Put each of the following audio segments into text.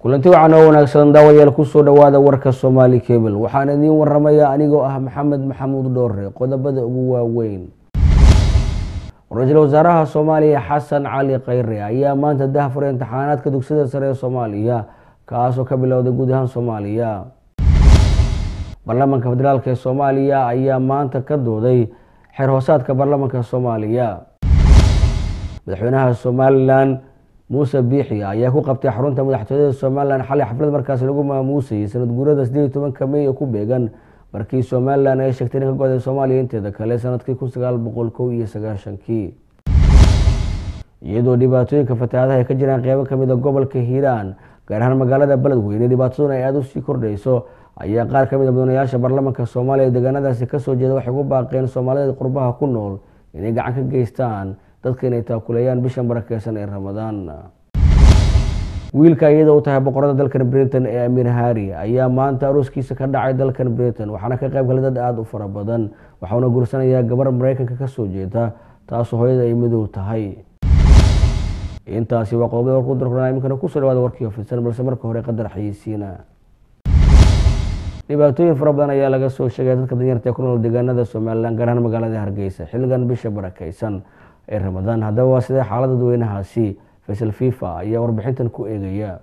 kulanti wacan oo wanaagsan daawayaal kusoo dhowaada warka soomaali cable waxaan idiin waramaya anigoo ah maxamed maxamuud dhoore qodobada ugu waaweyn ra-iisul wasaaraha soomaaliya xasan cali khayre ayaa maanta dahfuray imtixaanaadka dugsiyada sare ee soomaaliya kaasoo ka bilowday guud ahaan soomaaliya baarlamaanka federaalk ee soomaaliya ayaa maanta ka dooday xeer hoosaadka baarlamaanka soomaaliya madaxweynaha somalilan muuse biixi ayaa ku qabtay xarunta madaxtooyada somalilan xalay xaflad markaasi lagu maamuusayay sanad guurada sideed iyo tobanka mey ee ku beegan markii somalilan ay sheegtay in ka goday soomaaliya inteeda kale sanadkii kun sagaal boqol kow iyo sagaashankii iyadoo dhibaatooyinka fatahaadaha ay ka jiraan qeybo kamid a gobolka hiiraan gaar ahaan magaalada beledweyne dhibaataduna ay aada usii kordhayso ayaa qaar kamid a mudanayaasha baarlamaanka soomaaliya ee deegaanadaasi kasoo jeeda waxay ku baaqeen soomaalida qurbaha ku nool inay gacan ka geystaan dadka inay taakuleeyaan bishan barakeysan ee ramadaan wiilka iyada u tahay boqorada dalkan britain ee amiir hari ayaa maanta arooskiisa ka dhacay dalkan britain waxaana ka qayb galay dad aada u fara badan waxauna guursanayaa gabar mareykanka kasoo jeeda taasoo hooyada ay madow tahay intaasi waa qodobada warku darkuna iminkana kusoo dhawaada warkii ofisan balse marka hore qadar xayeysiina dhibaatooyin fara badan ayaa laga soo sheegaya dadka danyarta ee ku nool deegaanada somalilan gaar ahaan magaalada hargeysa xilligan bisha barakeysan ee ramadaan haddaba waa sidee xaalada dadweynahaasi faysal fifa ayaa warbixintan ku eegaya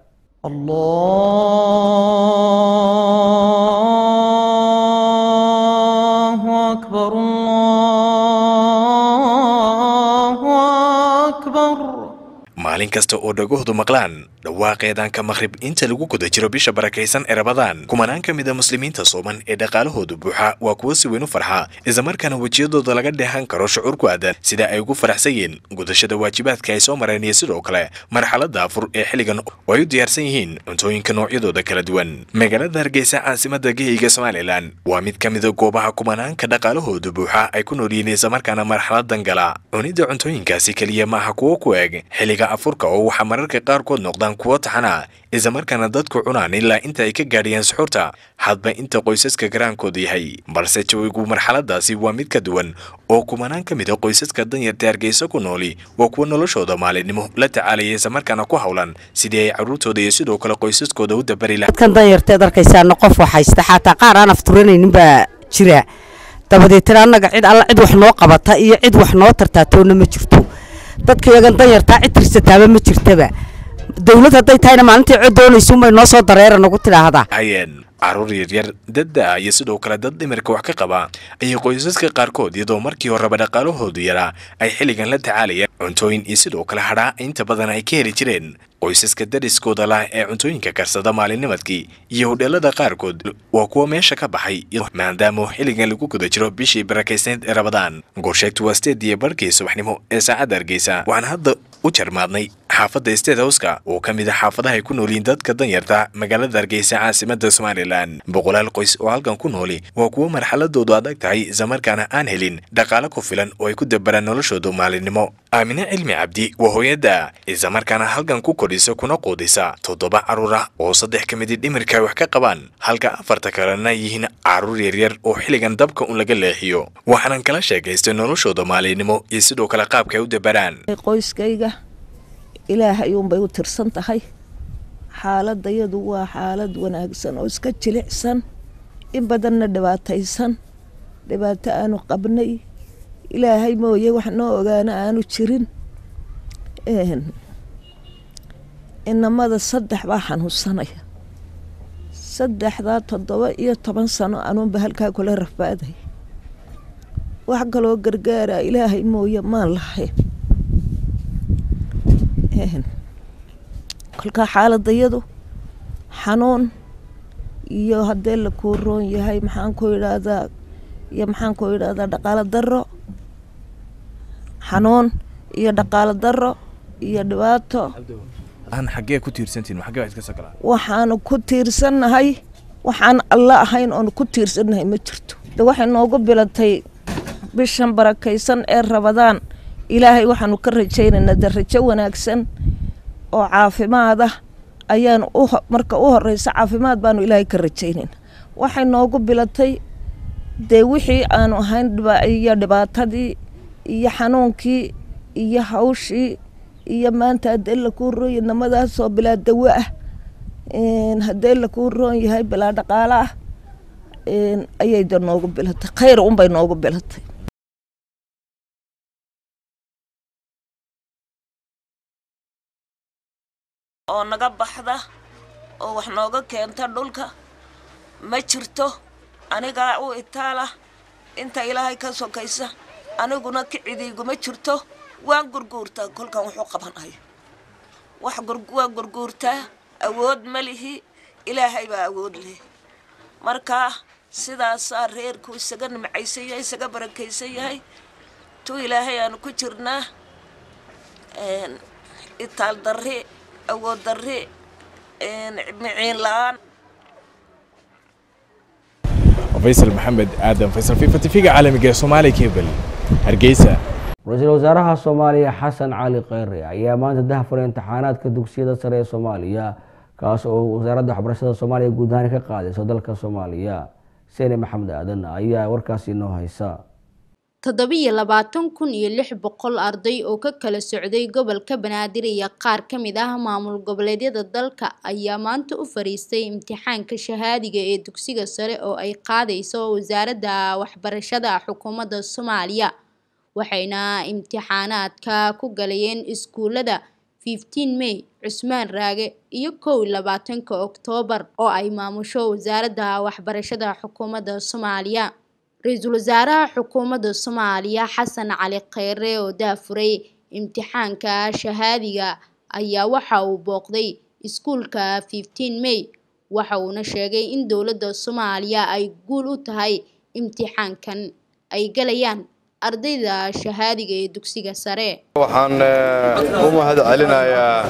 allahu akbar allahu akbar maalin kasta oo dhagahoodu maqlaan dhawaaqeedaanka maqhrib inta lagu guda jiro bisha barakaysan ee rabadaan kumanaan ka mid a muslimiinta sooman ee dhaqaalahoodu buuxa waa kuwo si weyn u farxa islamarkaana wejiyadooda laga dheehan karo shucuur ku aadan sida ay ugu faraxsan yihiin gudashada waajibaadka ay soo mareen iyo sidoo kale marxaladda afur ee xilligan oo ay u diyaarsan yihiin cuntooyinka noocyadooda kala duwan magaalada hargeysa caasimada geheyga somalilan waa mid ka mida goobaha kumanaanka dhaqaalahoodu buuxa ay ku nool yihiin islamarkaana marxaladan gala cunidda cuntooyinkaasi keliya maaha kuwo ku eeg xilliga afurka oo waxaa mararka qaarkood noqdaan kuwo taxana islamarkaana dadku cunaan ilaa inta ay ka gaadhiyaan suxuurta hadba inta qoysaska garaankooda yahay balse jawigu marxaladaasi waa mid ka duwan oo kumanaan ka mid a qoysaska danyarta hargeysa ku nooli waa kuwa noloshooda maalinimo la tacaalaya islamarkaana ku howlan sidii ay carruurtooda iyo sidoo kale qoysaskooda u dabari laha dadkan danyarteed arkaysaana qof wax haysta xataa qaar aan afturanaynin baa jira dabadeetana annaga cid alla cid wax noo qabata iyo cid wax noo tartaatoona ma jirto dadka iyagan danyartaa cid tirsataaba ma jirtaba dawlad hadday tahayna maalintii cod doonaysuunbay noo soo dareera nagu tidhaahdaa hayeen carruur yaryar dadda iyo sidoo kale dad dhimirka wax ka qaba ayay qoysaska qaarkood iyadoo markii horeba dhaqaalahoodu yaraa ay xilligan la tacaalayaan cuntooyin iyo sidoo kale hadhaa inta badan ay ka heli jireen qoysaska dariskooda lah ee cuntooyinka karsada maalinnimadkii iyo hodheelada qaarkood waa kuwa meesha ka baxay maadaama xilligan lagu guda jiro bishii barakaysaneed ee rabadaan gorsheegtu waa steed iyo barhkii subaxnimo ee saacadda hargeysa waxaan hadda u jarmaadnay xaafadda state howska oo ka mid a xaafadaha ay ku noolyihiin dadka danyarta magaalada hargeysa caasimada somalilan boqolaal qoys oo halkan ku nooli waa kuwo marxaladoodu adag tahay islamarkaana aan helin dhaqaale ku filan oo ay ku dabaraan noloshoodu maalinimo aamine cilmi cabdi waa hooyada islamarkaana halkan ku kodhisa kuna quudisa toddoba carruur ah oo saddex ka midi dhimirka ay wax ka qabaan halka afarta kalena yihiin carruur yaryar oo xilligan dabka un laga leexiyo waxaanan kala sheekaystay noloshooda maalinimo iyo sidoo kale qaabka ay u dabaraan qoyskayga ilaahay uunbay u tirsan tahay xaaladayadu waa xaalad wanaagsan oo iska jilicsan in badanna dhibaataysan dhibaato aanu qabnay ilaahay mooye wax noo ogaana aanu jirin inamada saddex baa xanuunsanaya saddexdaa toddoba iyo toban sano anuunba halkaa kula rafaaday wax kaloo gargaara ilaahay mooye maan lahayn kolkaa xaaladayadu xanuun iyo haddee la kuu roon yahay maxaan ku idhaahdaa iyo maxaan ku idhaahdaa dhaqaalo daro xanuun iyo dhaqaalo daro iyo dhibaato xagee ku tiirsantiin xagee wax iska soo galaa waxaanu ku tiirsannahay waxaan alla ahayn oonu ku tiirsannahay ma jirto de waxay noogu bilatay bishan barakaysan ee rabadaan ilaahay waxaanu ka rajaynaynaa de rajo wanaagsan oo caafimaad ah ayaan u marka u horeysa caafimaad baanu ilaahay ka rajaynayna waxay noogu bilatay dee wixii aanu ahayn iyo dhibaatadii iyo xanuunkii iyo hawshii iyo maanta hadee la kuu rooya namadaasoo bilaa dawo ah haddii lakuu roon yahay bilaa dhaqaalo ah ayay da noogu bilatay khayr unbay noogu bilatay oo naga baxda oo wax nooga keenta dhulka ma jirto anigaa u itaala inta ilaahay ka sokaysa aniguna kicidiiguma jirto waan gurguurtaa kolkan wuxuu qabanayo wax waan gurguurtaa awood ma lihi ilaahay baa awood leh markaa sidaasaa reerku isaga nimcaysan yahay isaga barakaysan yahay tu ilaahay aanu ku jirnaa itaal darri awood darri miciin la-aan faysal maxamed aadan faysal fifa tv-ga caalamiga ee soomaaliya cable hargeysa ra-iisul wasaaraha soomaaliya xasan cali kheyre ayaa maanta dahafuray imtixaanaadka dugsiyada sare ee soomaaliya kaas oo wasaaradda waxbarashada soomaaliya guud ahaan ka qaadayso dalka soomaaliya sene maxamed aadan ayaa warkaasi inoo haysa toddobiyo labaatan kun iyo lix boqol arday oo ka kala socday gobolka banaadir iyo qaar ka mid ah maamul goboleedyada dalka ayaa maanta u fariistay imtixaanka shahaadiga ee dugsiga sare oo ay qaadayso wasaaradda waxbarashada xukuumadda soomaaliya waxayna imtixaanaadka ku galayeen iskuulada fifteen may cusmaan raage iyo kow iyo labaatanka oktoobar oo ay maamusho wasaaradda waxbarashada xukuumadda soomaaliya ra-iisul wasaaraha xukuumadda soomaaliya xasan cali kheyre oo daafuray imtixaanka shahaadiga ayaa waxa uu booqday iskuulka fifteen may waxa uuna sheegay in dowladda soomaaliya ay guul u tahay imtixaankan ay galayaan ardayda shahaadiga ee dugsiga sare waxaan u mahad celinayaa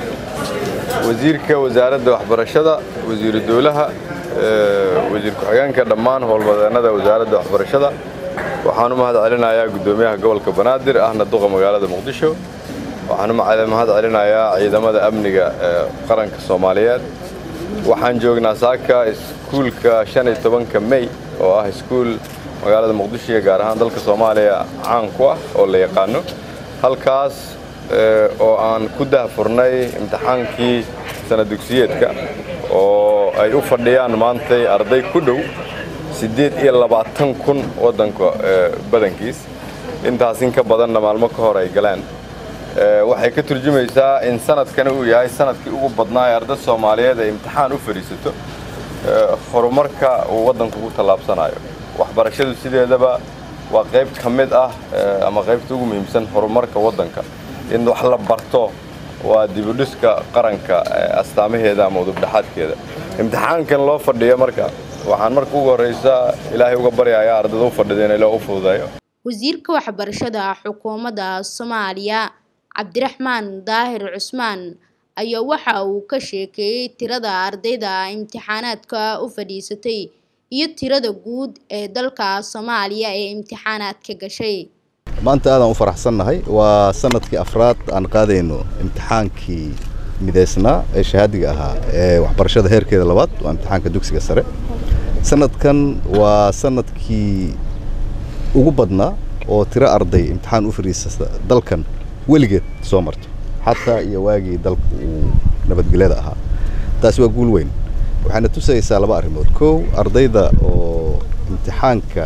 wasiirka wasaaradda waxbarashada wasiiru dowlaha wasiir ku-xigeenka dhammaan howlbadeennada wasaaradda waxbarashada waxaan u mahad celinayaa guddoomiyaha gobolka banaadir ahna duqa magaalada muqdisho waxaan u mahad celinayaa ciidamada amniga ee qaranka soomaaliyeed waxaan joognaa saaka iskuulka shan iyo tobanka mey oo ah iskuul magaalada muqdisho iyo gaar ahaan dalka soomaaliya caan ku ah oo la yaqaano halkaas oo aan ku dahfurnay imtixaankii sana dugsiyeedka oo ay u fadhiyaan maantay arday ku dhow siddeed iyo labaatan kun waddanka badankiis intaas in ka badanna maalmo ka hor ay galeen waxay ka turjumaysaa in sanadkani uu yahay sanadkii ugu badnaa ee arday soomaaliyeed ay imtixaan u fadhiisato horumarka uu waddanku ku tallaabsanayo waxbarashadu sideedaba waa qayb ka mid ah ama qaybta ugu muhiimsan horumarka waddanka in wax la barto waa dibudhiska qaranka astaamaheeda ama udubdhaxaadkeeda imtixaankan loo fadhiyo marka waxaan marka ugu horraysa ilaahay uga baryayaa ardada u fadhida in ilaa u fududeeyo wasiirka waxbarashada xukuumadda soomaaliya cabdiraxmaan daahir cusmaan ayaa waxa uu ka sheekeeyey tirada ardayda imtixaanaadka u fadhiisatay iyo tirada guud ee dalka soomaaliya ee imtixaanaadka gashay maanta aadaan u faraxsannahay waa sanadkii afraad aan qaadayno imtixaankii midaysnaa ee shahaadiga ahaa ee waxbarashada heerkeeda labaad waa imtixaanka dugsiga sare sanadkan waa sanadkii ugu badnaa oo tiro arday imtixaan u fadhiisata dalkan weligeed soo marto xataa iyo waagii dalka uu nabadgelyada ahaa taasi waa guul weyn waxayna tusaysaa laba arrimood kow ardayda oo imtixaanka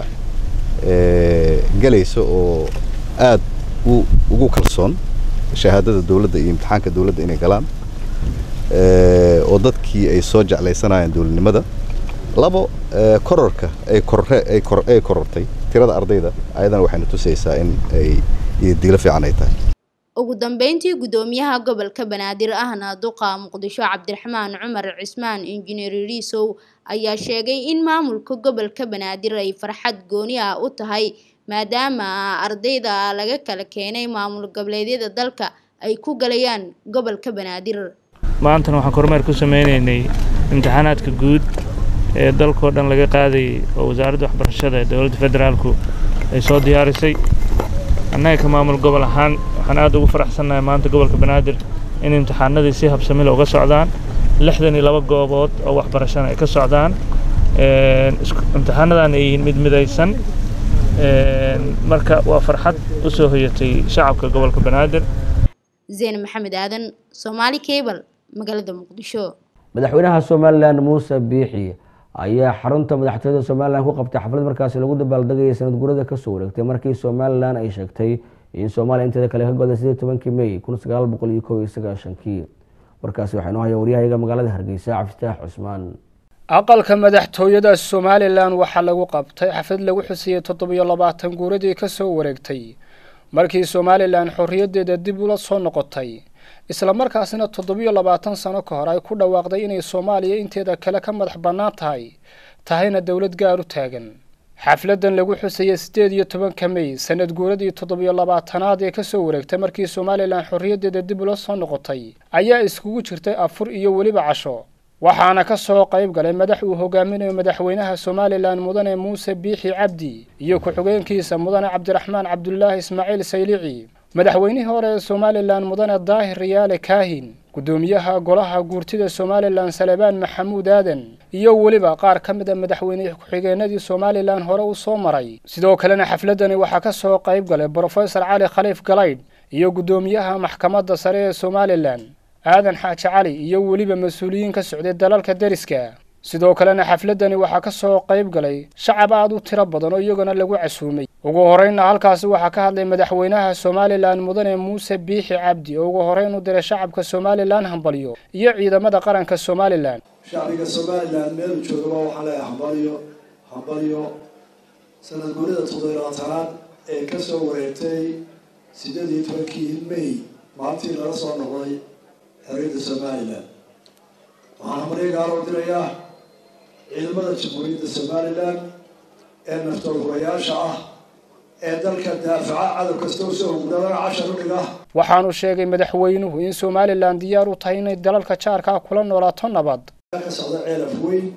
gelaysa oo aad ugu kalsoon shahaadada dowladda iyo imtixaanka dowladda inay galaan oo dadkii ay soo jeclaysanayeen dowladnimada labo kororka ay korre ay kor ay korortay tirada ardayda ayadana waxayna tusaysaa in ay diilo fiican ay tahay ugu dambeyntii guddoomiyaha gobolka banaadir ahna duqa muqdisho cabdiraxmaan cumar cismaan injineer riisow ayaa sheegay in maamulka gobolka banaadir ay farxad gooni ah u tahay maadaama ardayda laga kala keenay maamul goboleedyada dalka ay ku galayaan gobolka banaadir maantana waxaan kormeer ku sameynaynay imtixaanaadka guud ee dalkao dhan laga qaadayay oo wasaaradda waxbarashada ee dowladda federaalku ay soo diyaarisay annaga ka maamul gobol ahaan waxaan aad ugu faraxsannahay maanta gobolka banaadir in imtixaanadii si habsamil uga socdaan lixdan iyo laba goobood oo waxbarashana ay ka socdaan imtixaanadan ay yihiin mid midaysan marka waa farxad u soo hoyatay shacabka gobolka banaadir zeyn maxamed aadan soomaali cable magaalada muqdisho madaxweynaha somalilan muuse biixi ayaa xarunta madaxtooyada somalilan ku qabtay xaflad markaasi lagu dabaaldegayay sanad gurada kasoo wareegtay markii somalilan ay sheegtay in soomaaliya inteeda kale ka goday sidii tobankii may kun sagaal boqol iyo kow iyo sagaashankii warkaasi waxaa inoo haya waryahayaga magaalada hargeysa cabdifitaax cusmaan aqalka madaxtooyada somalilan waxaa lagu qabtay xaflad lagu xusiyey toddobiyo labaatan guuradii ka soo wareegtay markii somalilan xorriyaddeeda dib ula soo noqotay islamarkaasina toddobiyo labaatan sano ka hor ay ku dhawaaqday inay soomaaliya inteeda kale ka madax bannaan tahay tahayna dowlad gaar u taagan xafladan lagu xusayey siddeed iyo tobanka mey sanad guuradii toddobiyo labaatanaad ee kasoo wareegtay markii somalilan xorriyaddeeda dib ula soo noqotay ayaa iskugu jirtay afur iyo weliba casho waxaana ka soo qayb galay madax uu hogaaminayo madaxweynaha somalilan mudane muuse biixi cabdi iyo ku-xigeenkiisa mudane cabdiraxmaan cabdulaahi ismaaciil saylici madaxweynihii hore ee somalilan mudane daahir riyaale kaahin guddoomiyaha golaha guurtida somalilan salebaan maxamuud aadan iyo weliba qaar ka mid a madaxweyne ku-xigeenadii somalilan hore u soo maray sidoo kalena xafladani waxaa ka soo qayb galay brofesor cali khaliif galaydh iyo guddoomiyaha maxkamadda sare ee somalilan aadan xaaji cali iyo weliba mas-uuliyiin ka socday dalalka deriska sidoo kalena xafladani waxaa ka soo qayb galay shacab aad u tiro badan oo iyaguna lagu casuumay ugu horreynna halkaasi waxaa ka hadlay madaxweynaha somalilan mudane muuse biixi cabdi oo ugu horreyn u diray shacabka somalilan hambalyo iyo ciidamada qaranka somalilan shacbiga somalilan meelu joogaba waxaa leeyahay hambalyo hambalyo sanad guurida toddobilabaatanaad ee ka soo wareegtay siddeed iyo tobankii may maalintii lala soo noqday xorriyadda somalilan waxaan hambalyo gaaroo dirayaa ciidamada jamhuuriyadda somalilan ee naftoodhurayaasha ah ee dalka daafaca cadow kasta u soo hogudabana cashar u dhiga waxaanu sheegay madaxweynuhu in somalilan diyaar u tahay inay dalalka jaarkaa kula noolaato nabad ka socda ceelaf weyn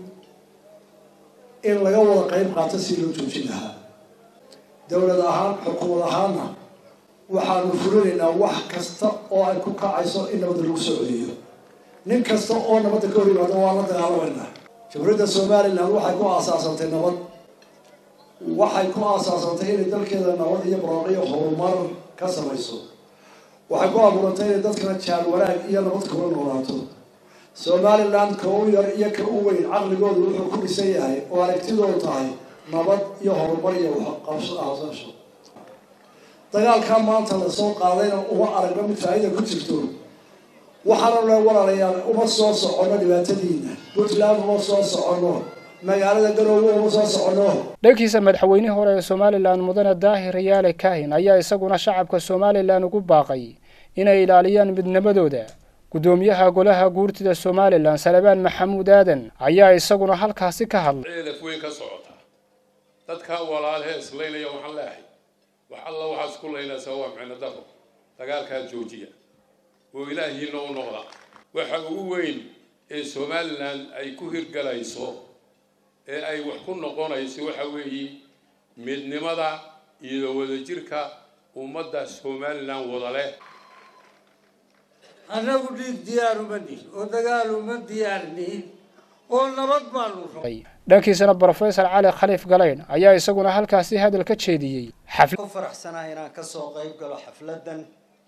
in laga wada qayb qaato si loo joojin lahaa dowlad ahaan xukuumad ahaanna waxaanu fulinaynaa wax kasta oo ay ku kacayso in nabadda lagu soo celiyo nin kasta oo nabadda ka hor yimaado waa la dagaalamayna jamhuuriyadda somalilan waxay ku aasaasantay nabad waxay ku aasaasantay inay dalkeeda nabad iyo baraaqiyo horumar ka samayso waxay ku abuurantay inay dadkana jaal wanaag iyo nabad kula noolaato somalilan ka u yar iyo ka u weyn caqligoodu wuxuu ku dhisan yahay oo aragtidoodu tahay nabad iyo horumar iyo waxqabsasho dagaalkaa maanta lasoo qaadayna uma aragno mid faa-ida ku jirto waxaana le walaalayaal uma soo soconno dhibaatadiina puntland uma soo soconno magaalada garoowe uma soo soconno dhankiisa madaxweynihii hore ee somalilan mudane daahir riyaale kaahin ayaa isaguna shacabka somalilan ugu baaqay inay ilaaliyaan midnimadooda guddoomiyaha golaha guurtida somalilan salebaan maxamuud aadan ayaa isaguna halkaasi ka hadlay ceelaf weyn ka socota dadkaa walaalhee islaynaya waxaan leehay wax alla waxaad isku laynaysaa waa micno daro dagaalkaa joojiya oo ilaahiina u noqda waxa ugu weyn ee somalilan ay ku hirgalayso ee ay wax ku noqonayso waxa weeye midnimada iyo wadajirka ummadda somalilan wada leh annagu dhiig diyaar uma nihin oo dagaal uma diyaar nihin oo nabad baanu rabay dhankiisana brofesor cali khaliif galayn ayaa isaguna halkaasi hadal ka jeediyey ku faraxsanahay inaan kasoo qayb galo xafladdan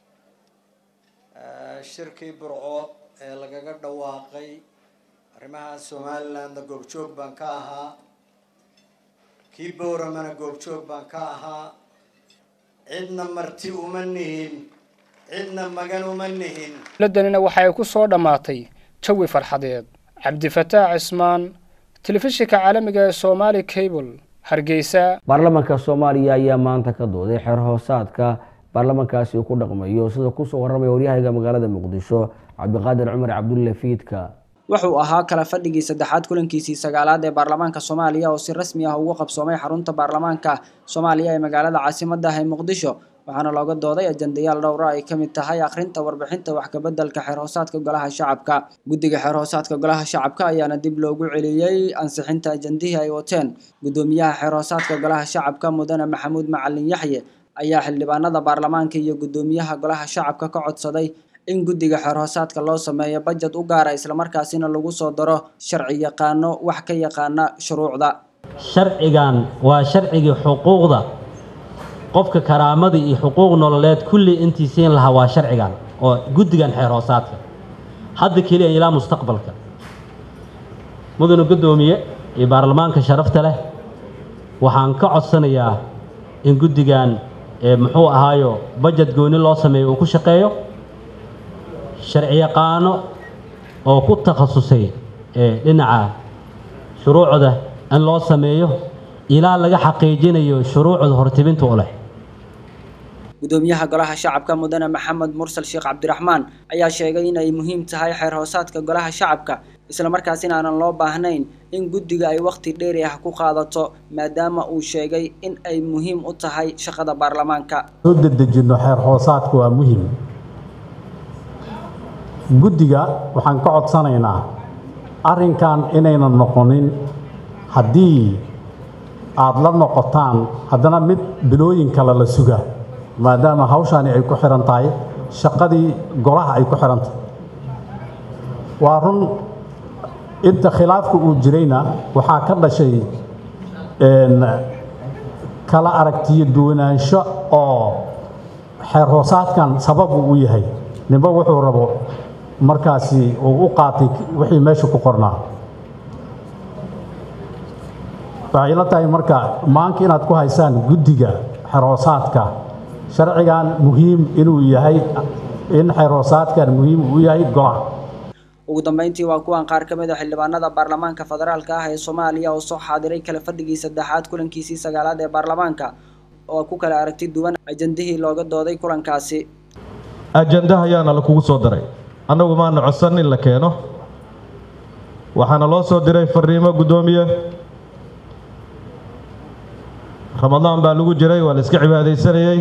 shirkii burco ee lagaga dhawaaqay arrimaha somalilandna goobjoog baan ka ahaa kii bowramana goobjoog baan ka ahaa cidna marti uma nihin cidna magan uma nihin xafladdanina waxa ay ku soo dhammaatay jawi farxadeed cabdifataax cismaan telefishinka caalamiga ee somaali cable hargeysa baarlamaanka soomaaliya ayaa maanta ka dooday xeer hoosaadka baarlamaankaasi uu ku dhaqmayo sida kusoo warramaya waryahayga magaalada muqdisho cabdiqaadir cumar cabdulle fiidka wuxuu ahaa kala fadhigii saddexaad kulankiisii sagaalaad ee baarlamaanka soomaaliya oo si rasmi ah ugu qabsoomay xarunta baarlamaanka soomaaliya ee magaalada caasimadda ah ee muqdisho waxaana looga dooday ajandayaal dhowra ay ka mid tahay akhrinta warbixinta wax kabeddelka xeer hoosaadka golaha shacabka guddiga xeer hoosaadka golaha shacabka ayaana dib loogu celiyey ansixinta ajandihii ay wateen guddoomiyaha xeer hoosaadka golaha shacabka mudane maxamuud macalin yaxye ayaa xildhibaanada baarlamaanka iyo guddoomiyaha golaha shacabka ka codsaday in guddiga xeer hoosaadka loo sameeyo bajad u gaara islamarkaasina lagu soo daro sharci yaqaano wax ka yaqaana shuruucda sharcigan waa sharcigii xuquuqda qofka karaamada iyo xuquuq nololeed kulli intii siin lahaa waa sharcigan oo guddigan xeer hoosaadka hadda keliya ilaa mustaqbalka mudane guddoomiye iyo baarlamaanka sharafta leh waxaan ka codsanayaa in guddigan muxuu ahaayo bajet gooni loo sameeyo uu ku shaqeeyo sharciyaqaano oo ku takhasusay dhinaca shuruucda in loo sameeyo ilaa laga xaqiijinayo shuruucda hortibinta u leh gudoomiyaha golaha shacabka mudane maxamed mursal sheekh cabdiraxmaan ayaa sheegay in ay muhiim tahay xeer hoosaadka golaha shacabka islamarkaasina aanan loo baahnayn in guddiga ay wakhti dheeri ah ku qaadato maadaama uu sheegay in ay muhiim u tahay shaqada baarlamaanka soo dedejinno xeer hoosaadka waa muhiim guddiga waxaan ka codsanaynaa arrinkan inaynan noqonin haddii aada la noqotaan haddana mid bilooyin kale la suga maadaama hawshaani ay ku xihan tahay shaqadii golaha ay ku xihan tahay waa run inta khilaafka uu jirayna waxaa ka dhashay kala aragtiyo duwanaansho oo xeer hoosaadkan sababu u yahay ninba wuxuu rabo markaasi uu u qaatay wixii meesha ku qornaa waxay la tahay marka maanka inaad ku haysaan guddiga xerhoosaadka sharcigan muhiim inuu yahay in xerhoosaadkan muhiim uu yahay golaha ugu dambeyntii waa kuwan qaar ka mid a xildhibaanada baarlamaanka federaalka ah ee soomaaliya oo soo xaadiray kala fadhigii saddexaad kulankiisii sagaalaad ee baarlamaanka oo ku kala aragti duwan ajandihii looga dooday kulankaasi ajandaha ayaana lakugu soo daray annagu maana codsan in la keeno waxaana loo soo diray fariimo guddoomiye ramadaan baa lagu jiray waa la iska cibaadaysanayey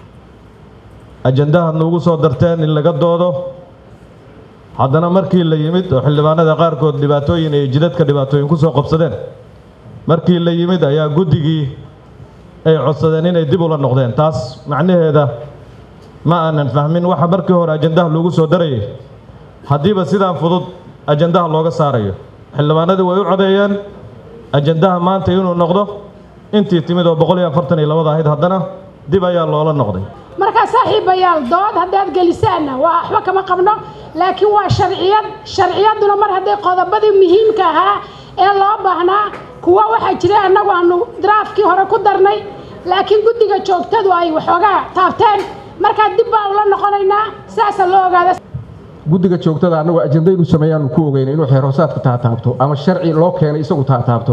ajandahaad nuugu soo darteen in laga doodo haddana markii la yimid oo xildhibaanada qaarkood dhibaatooyin ay jidadka dhibaatooyin ku soo qabsadeen markii la yimid ayaa guddigii ay codsadeen inay dib ula noqdeen taas macnaheeda ma aanan fahmin waxa markii hore ajandaha loogu soo darayay haddiiba sidaan fudud ajandaha looga saarayo xildhibaanadii way u codeeyeen ajandaha maanta inuu noqdo intii timid oo boqol iyo afartan iyo labada ahayd haddana dib ayaa loola noqday markaa saaxiibayaal dood haddaad gelisaanna waa waxba kama qabno laakiin waa sharciyad sharciyadduna mar hadday qodobadii muhiimka ahaa ee loo baahnaa kuwa waxaa jira annagu aanu draafkii hore ku darnay laakiin guddiga joogtadu ay waxoogaa taabteen markaa dib baa ula noqonaynaa saasa loo ogaada guddiga joogtada annagu ajenda inuu sameeyaanu ku ogeyna inuu xeerhoosaadka taataabto ama sharci loo keenay isagu taataabto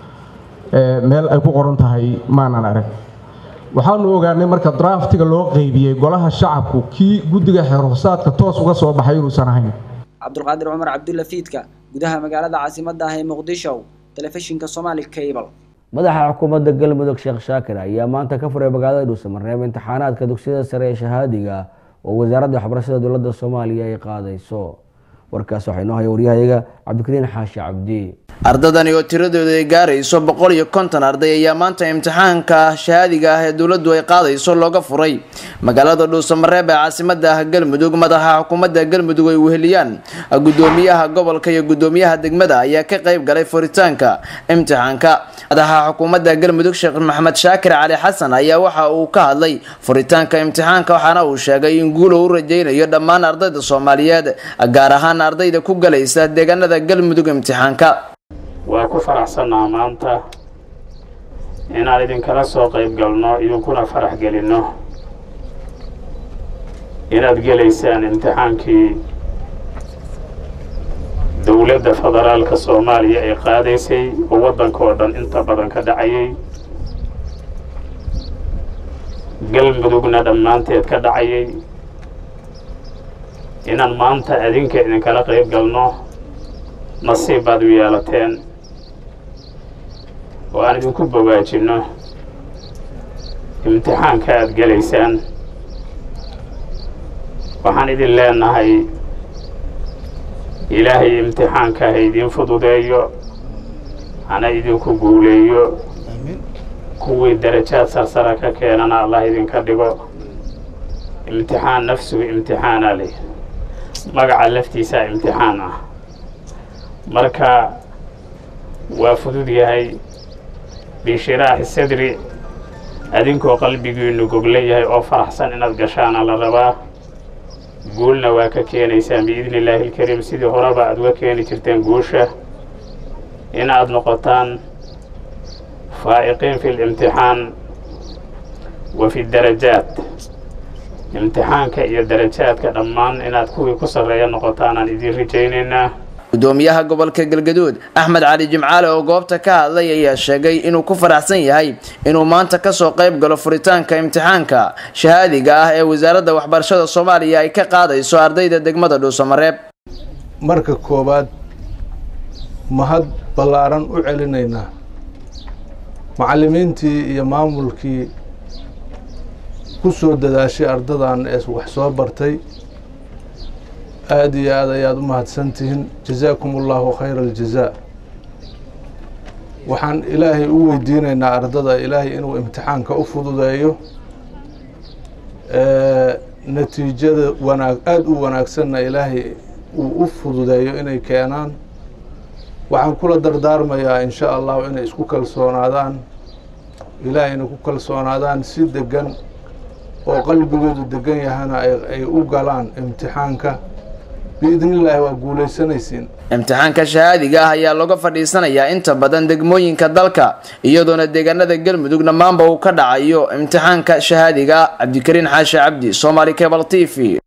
meel ay ku qoran tahay maanan arag waxaanu ogaanay marka draftiga loo qeybiyey golaha shacabku kii guddiga xeerhoosaadka toos uga soo baxay inuusan ahayn cabdulqaadir cumar cabdulla fiidka gudaha magaalada caasimadda ah ee muqdisho telefishinka somali cable madaxa xukuumadda galmudug sheekh shaakir ayaa maanta ka furay magaalada dhuusamareeb imtixaanaadka dugsiyada sare ee shahaadiga oo wasaaradda waxbarashada dowladda soomaaliya ay qaadayso warkaas waxaa inoo haya waryahayaga cabdikariin xaashi cabdi ardadani oo tiradooda ay gaarayso boqol iyo konton arday ayaa maanta imtixaanka shahaadiga ah ee dowladdu ay qaadayso looga furay magaalada dhuusamareeb ee caasimada ah galmudug madaxa xukuumadda galmudug ay weheliyaan gudoomiyaha gobolka iyo gudoomiyaha degmada ayaa ka qayb galay furitaanka imtixaanka madaxa xukuumadda galmudug sheekh maxamed shaakir cali xasan ayaa waxa uu ka hadlay furitaanka imtixaanka waxaana uu sheegay in guulo u rajaynayo dhammaan ardayda soomaaliyeed gaar ahaan ardayda ku galaysa deegaanada galmudug imtixaanka waa ku faraxsannaa maanta inaan idinkala soo qayb galno idinkuna farax gelinno inaad gelaysaan imtixaankii dowladda federaalka soomaaliya ay qaadaysay oo waddanka oo dhan inta badan ka dhacayay galmudugna dhammaanteed ka dhacayay inaan maanta adinka idinkala qayb galno nasiib baad u yeelateen oo aan idinku bogaajinno imtixaanka aad gelaysaan waxaan idin leenahay ilaahay imtixaanka ha idiin fududeeyo hana idinku guuleeyo kuwii darajaad sarsara ka keenana allah idinka dhigo imtixaan nafsugu imtixaanaa leh magaca laftiisaa imtixaan ah marka waa fudud yahay bishiraaxi sadri adinkoo qalbigiinnu gogla yahay oo faraxsan inaad gashaana la rabaa guulna waa ka keenaysaan biidni illaahi ilkariim sidii horeba aad uga keeni jirteen guusha inaad noqotaan faa'iqiin fi limtixaan wa fi darajaat imtixaanka iyo darajaadka dhammaan inaad kuwii ku sarreeya noqotaan aan idiin rajaynaynaa gudoomiyaha gobolka galgaduud axmed cali jimcaale oo goobta ka hadlay ayaa sheegay inuu ku faraxsan yahay inuu maanta kasoo qayb galo furitaanka imtixaanka shahaadiga ah ee wasaaradda waxbarashada soomaaliya ay ka qaadayso ardayda degmada dhuusamareeb marka koowaad mahad ballaaran u celinaynaa macallimiintii iyo maamulkii ku soo dadaashay ardadan ee wax soo bartay aada iyo aad ayaad u mahadsantihiin jazaakum allahu khayra aljazaa waxaan ilaahay u weydiinaynaa ardada ilaahay inuu imtixaanka u fududeeyo natiijada wanaag aada u wanaagsanna ilaahay uu u fududeeyo inay keenaan waxaan kula dardaarmayaa in sha allahu inay isku kalsoonaadaan ilaahayna ku kalsoonaadaan si degan oo qalbigoodu degan yahana ay u galaan imtixaanka biidnillaahi waa guulaysanaysiin imtixaanka shahaadiga ah ayaa looga fadhiisanayaa inta badan degmooyinka dalka iyadoona deegaanada galmudug dhammaanba uu ka dhacayo imtixaanka shahaadiga ah cabdikariin xaashi cabdi somaali cable t v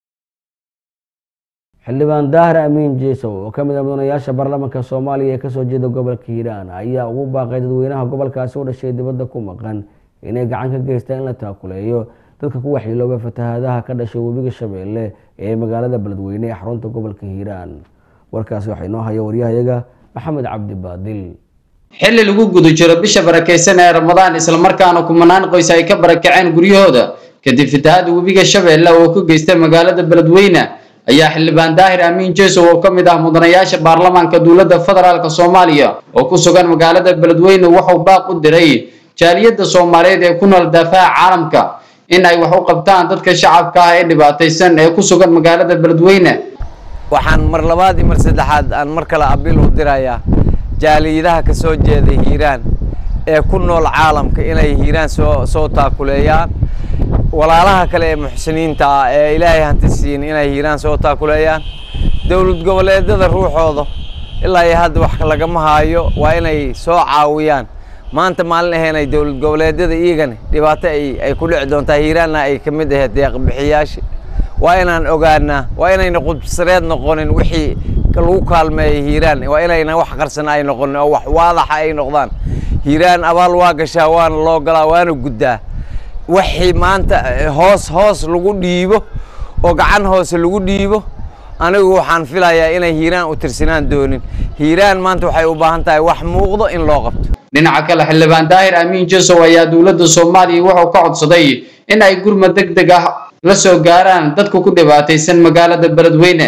xildhibaan daahir amiin jeesow oo ka mid ah mudanayaasha baarlamaanka soomaaliya ee kasoo jeeda gobolka hiiraan ayaa ugu baaqay dadweynaha gobolkaasi u dhashay dibadda ku maqan inay gacan ka geystaan in la taakuleeyo dadka ku waxyeelooba fatahaadaha ka dhashay webiga shabeelle ee magaalada beledweyne ee xarunta gobolka hiiraan warkaasi waxaa inoo haya waryahayaga maxamed cabdi baadil xilli lagu guda jiro bisha barakaysan ee ramadaan islamarkaana kumanaan qoys ay ka barakaceen guryahooda kadib fatahaada webiga shabeelle oo ka geystay magaalada beledweyne ayaa xildhibaan daahir amiin jeesow oo ka mid ah mudanayaasha baarlamaanka dowladda federaalk soomaaliya oo ku sugan magaalada beledweyne wuxuu baaq u diray jaaliyadda soomaaliyeed ee ku nool daafaha caalamka in ay wax u qabtaan dadka shacabka ah ee dhibaataysan ee ku sugan magaalada beledweyne waxaan mar labaad iyo mar saddexaad aan mar kale abiil u dirayaa jaaliyadaha ka soo jeeda hiiraan ee ku nool caalamka inay hiiraan soo soo taakuleeyaan walaalaha kale ee muxsiniinta ah ee ilaahay hanti siin inay hiiraan soo taakuleeyaan dowlad goboleedyada ruuxooda ilaa iyo hadda wax lagama haayo waa inay soo caawiyaan maanta maalin aheenay dowlad goboleedyada iyagani dhibaato ay ay ku dhici doontaa hiiraanna ay ka mid ahayd deeqbixiyaasha waa inaan ogaanaa waa inayna qudsareed noqonin wixii lagu kaalmeeyay hiiraan waa inayna wax qarsan ay noqonin oo wax waadaxa ay noqdaan hiiraan abaal waa gashaa waana loo galaa waana guddaa wixii maanta hoos hoos lagu dhiibo oo gacan hoose lagu dhiibo anigu waxaan filayaa inay hiiraan u tirsanaan doonin hiiraan maanta waxay u baahan tahay wax muuqdo in loo qabto dhinaca kale xildhibaan daahir amiin jesow ayaa dowladda soomaaliya wuxuu ka codsaday in ay gurmad deg deg ah la soo gaaraan dadka ku dhibaataysan magaalada beledweyne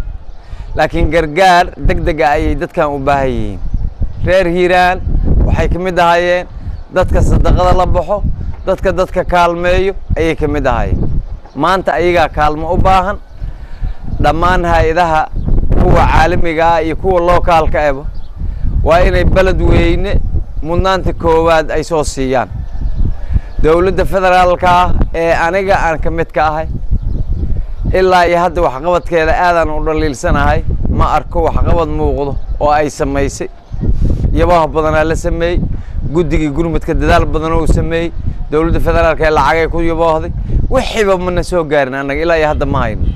laakiin gargaar deg dega ayay dadkan u baahan yihiin reer hiiraan waxay ka mid ahaayeen dadka sadaqada la baxo dadka dadka kaalmeeyo ayay ka mid ahaayeen maanta ayagaa kaalmo u baahan dhammaan hay-adaha kuwa caalamiga ah iyo kuwa lookaalka eba waa inay beled weyne mudnaanta koowaad ay soo siiyaan dowladda federaalka ah ee aniga aan ka mid ka ahay ilaa iyo hadda waxqabadkeeda aadaan u dhaliilsanahay ma arko waxqabad muuqdo oo ay samaysay yabaha badanaa la sameeyey guddigii gurmudka dadaal badan oo sameeyey dowladda federaalka ee lacagay ku yaboohday wixiiba mana soo gaarin annaga ilaa iyo hadda ma hayno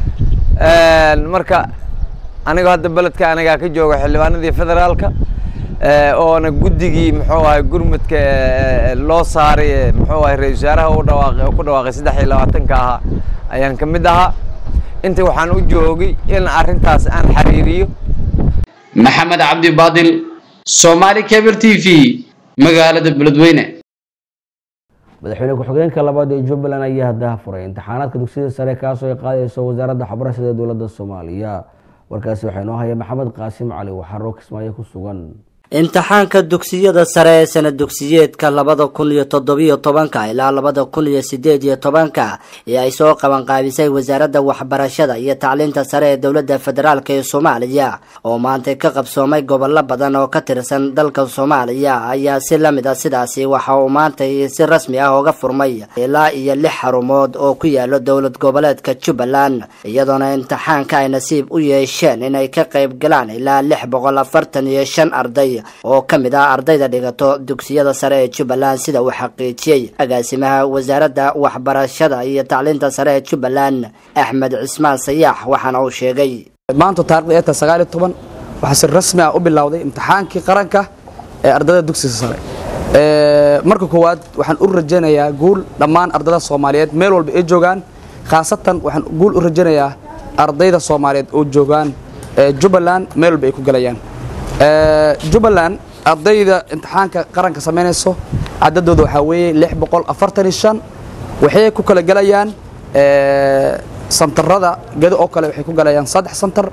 marka aniga hadda beledka anigaa ka jooga xildhibaanadii federaalka oona guddigii muxuu ahay gurmudka loo saaray muxuu ahay ra-isul wasaaraha u dhawaaqay oo ku dhawaaqay saddex iyo labaatanka ahaa ayaan ka mid ahaa inta waxaan u joogay in arrintaas aan xiriiriyo maxamed cabdi baadil somaali cable t v magaalada beledweyne madaxweyne ku-xigeenka labaad ee jubbaland ayaa haddaha furay imtixaanaadka dugsiyada sare kaasoo ay qaadayso wasaaradda waxbarashada ee dowladda soomaaliya warkaasi waxaa inoo haya maxamed qaasim cali waxaro kismaayo ku sugan imtixaanka dugsiyada sare ee sana dugsiyeedka labada kun iyo toddobiyo tobanka ilaa labada kun iyo sideed iyo tobanka ee ay soo qabanqaabisay wasaaradda waxbarashada iyo tacliinta sare ee dowladda federaalk ee soomaaliya oo maantay ka qabsoomay gobollo badan oo ka tirsan dalka soomaaliya ayaa si la mid a sidaasi waxa uu maantay si rasmi ah uga furmay ilaa iyo lix xarumood oo ku yaalo dowlad goboleedka jubbaland iyadoona imtixaanka ay nasiib u yeesheen inay ka qayb galaan ilaa lix boqol afartan iyo shan arday oo ka mid ah ardayda dhigato dugsiyada sare ee jubbaland sida uu xaqiijiyey agaasimaha wasaaradda waxbarashada iyo tacliinta sare ee jubbaland axmed cismaan sayaax waxaana uu sheegay maanta taarikhda ee tahay sagaal iyo toban waxaa si rasmi ah u bilowday imtixaankii qaranka ee ardayda dugsiga sare marka koowaad waxaan u rajaynayaa guul dhammaan ardayda soomaaliyeed meel walba ay joogaan khaasatan waxaan guul u rajaynayaa ardayda soomaaliyeed oo joogaan jubbaland meel walba ay ku galayaan jubbaland ardayda imtixaanka qaranka samaynayso cadadooda waxaa weeye lix boqol afartan iyo shan waxay ku kala galayaan santarada gedo oo kale waxay ku galayaan saddex santar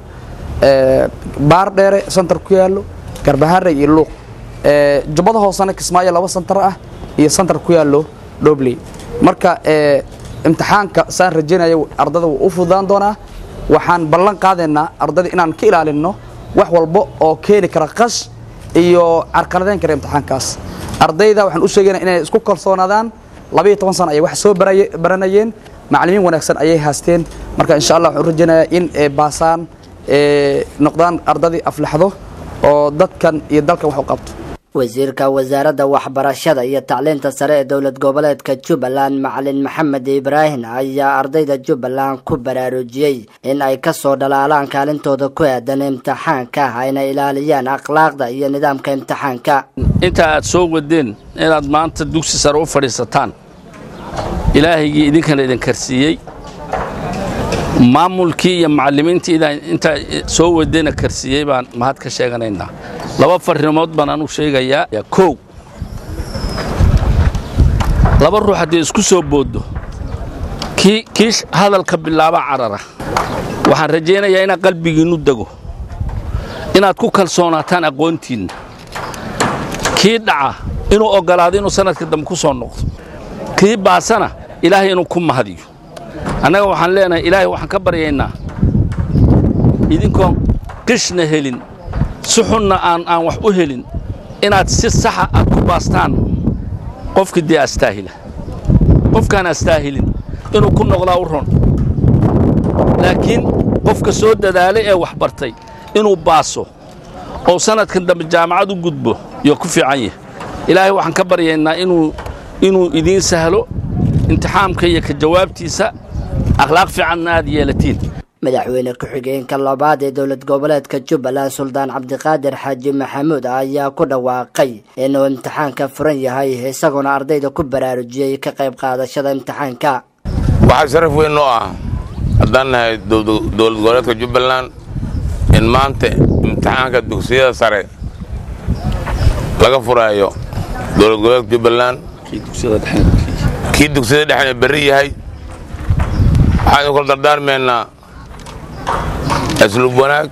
baar dheere santar ku yaallo garbahare iyo luuq jubbada hoosena kismaayo laba santar ah iyo santar ku yaallo dhobley marka imtixaanka saan rajaynaya ardada wuu u fududaan doonaa waxaan ballan qaadaynaa ardayda inaan ka ilaalinno wax walba oo keeni kara qash iyo carqaladeyn kara imtixaankaas ardayda waxaan u sheegaynaa inay isku kalsoonaadaan labaiyo toban sana ayay wax soo baranayeen macallimiin wanaagsan ayay haasteen marka insha allah waxaan u rajaynayaa in ay baasaan noqdaan ardadii aflaxdo oo dadkan iyo dalkan wax u qabto wasiirka wasaaradda waxbarashada iyo tacliinta sare ee dowlad goboleedka jubbaland macalin maxamed ibraahim ayaa ardayda jubbaland ku baraarujiyey in ay kasoo dhalaalaan kaalintooda ku aadan imtixaanka ayna ilaaliyaan akhlaaqda iyo nidaamka imtixaanka inta aad soo wadeen inaad maanta dugsi sare u fadhiisataan ilaahigii idinkana idin karsiiyey maamulkii iyo macallimiintii intaa soo wadena karsiiyey baan mahad ka sheeganaynaa laba farrimood baan anu sheegayaa kow laba ruux haddii isku soo booddo kii kii hadalka bilaaba carara waxaan rajaynayaa inaad qalbigiinnu dego inaad ku kalsoonaataan aqoontiinna kii dhaca inuu oggolaado inuu sanadka dambe ku soo noqdo kii baasana ilaahay inuu ku mahadiyo annaga waxaan leenahay ilaahay waxaan ka baryaynaa idinkoon qishna helin si xunna aan aan wax u helin inaad si saxa aad ku baastaan qofkii dee astaahila qofkaan astaahilin inuu ku noqdaa u ron laakiin qofka soo dadaalay ee wax bartay inuu baaso oo sanadkan dambe jaamacad u gudbo iyo ku fiican yahay ilaahay waxaan ka baryaynaa inuu inuu idiin sahlo imtixaamka iyo ka jawaabtiisa akhlaaq fiicanna aad yeelatiin madaxweyne ku-xigeenka labaad ee dowlad goboleedka jubbaland suldaan cabdiqaadir xaaji maxamuud ayaa ku dhawaaqay inuu imtixaanka furan yahay isagoona ardayda ku baraarujiyey ka qayb qaadashada imtixaanka waxaa sharaf weyn noo ah haddaan nahay dowlad goboleedka jubbaland in maanta imtixaanka dugsiyada sare laga furaayo dowlad goboleedka jubbaland kii dugsiyada dhexena berri yahay waxaan idin kula dardaarmaynaa asluub wanaag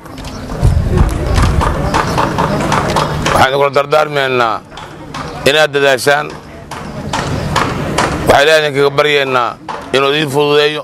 waxaan idin kula dardaarmaynaa inaad dadaashaan waxaa ilaah idinkaga baryaynaa inuu idiin fududeeyo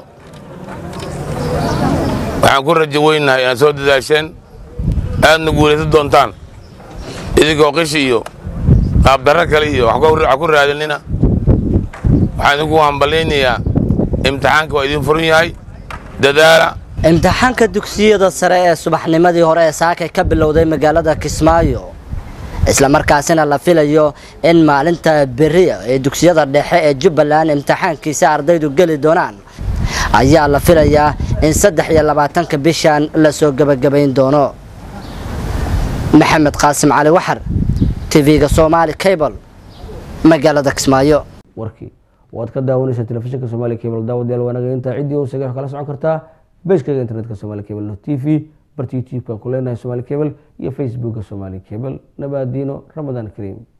waxaan ku rajo weynahay inaad soo dadaasheen aadna guulaysan doontaan idinkoo qishi iyo qaabdarro kale iyo wax ku raadinina waxaan idinku hambalaynayaa imtixaanka waa idiin furan yahay dadaala imtixaanka dugsiyada sare ee subaxnimadii hore ee saakay ka bilowday magaalada kismaayo islamarkaasina la filayo in maalinta beri ee dugsiyada dhexe ee jubbaland imtixaankiisa ardaydu geli doonaan ayaa la filayaa in saddex iyo labaatanka bishan lasoo gebagabayn doono maxamed qaasim cali waxar tv-ga somaali cable magaalada kismaayo warkii waad ka daawanaysaa telefishinka somaali cable daawadayaal waanaga intaa ciddii u sagay wax kala socon kartaa beeshkaga internetka somaali cable t v barta youtube-ka ku leenahay somaali cable iyo facebooka somaali cable nabaadiino ramadaan kariim